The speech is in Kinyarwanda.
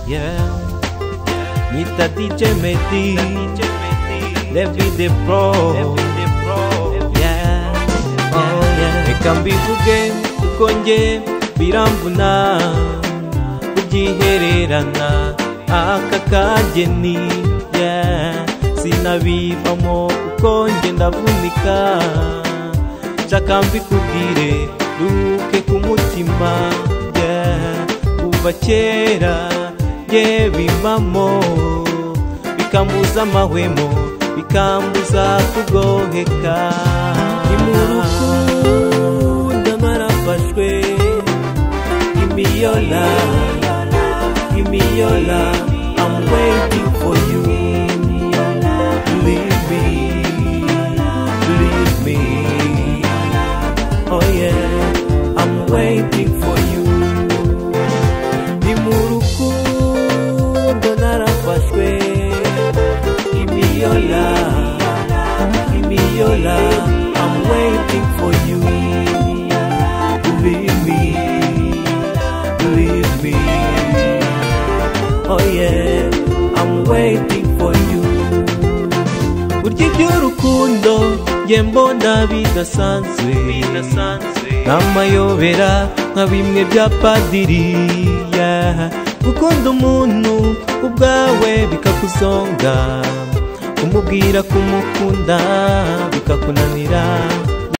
yeah. Nita DJ Mehdi, David Pro, yeah, oh yeah. Reka mbivuge kuko nge biramvuna kubyihererana aka kageni, yeah. Sinabivamo kuko nge ndavunika, nshaka mbikubwire duke ku mutima, yeah. Kuva kera bye bibamo bikambuza amahwemo bikambuza kugoheka nimurukunda narafashwe imiyola imiyola I'm waiting for you believe me believe me oh yeah I'm waiting for you ni mu rukundo narafashwe imiyola imiyola I'm waiting for you believe me believe me oh yeah I'm waiting for you burya iby'urukundo njye mbona bidasanzwe n'amayobera nka bimwe bya padiri yeah. gukunda umuntu ubwawe bikakuzonga kumubwira kumukunda bikakunanira